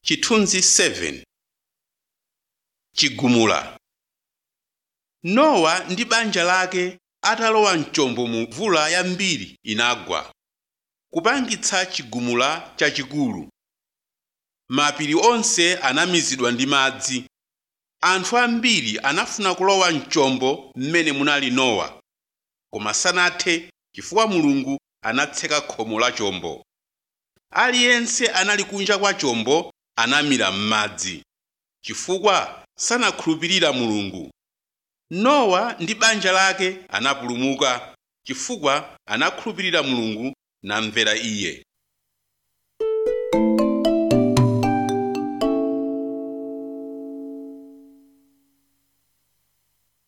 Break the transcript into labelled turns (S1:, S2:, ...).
S1: Chithunzi 7 Chigumula Nowa ndi banja lake atalowa mchombo mvula yambiri inagwa, kupangitsa chigumula chachikulu. Mapiri onse anamizidwa ndi madzi. Anthu ambiri anafuna kulowa mchombo m'mene munali Nowa, koma sanathe chifukwa Mulungu anatseka khomo la chombo. Aliyense anali kunja kwa chombo anamira m'madzi, chifukwa sanakhulupirira Mulungu. Nowa ndi banja lake anapulumuka chifukwa anakhulupirira Mulungu namvera Iye.